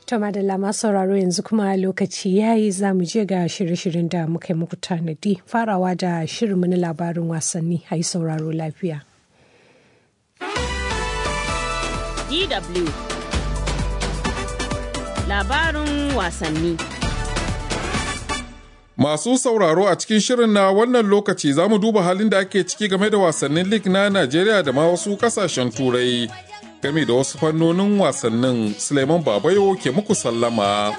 To madalla masu sauraro yanzu kuma lokaci ya yi za mu je ga shirye-shiryen da muka yi muku tanadi farawa da shirinmu na labarin wasanni a yi sauraro lafiya. DW Labarin wasanni Masu sauraro a cikin shirin na wannan lokaci za mu duba halin da ake ciki game da wasannin lig na Najeriya da ma wasu kasashen turai game da wasu fannonin wasannin Suleiman Babayo ke muku sallama.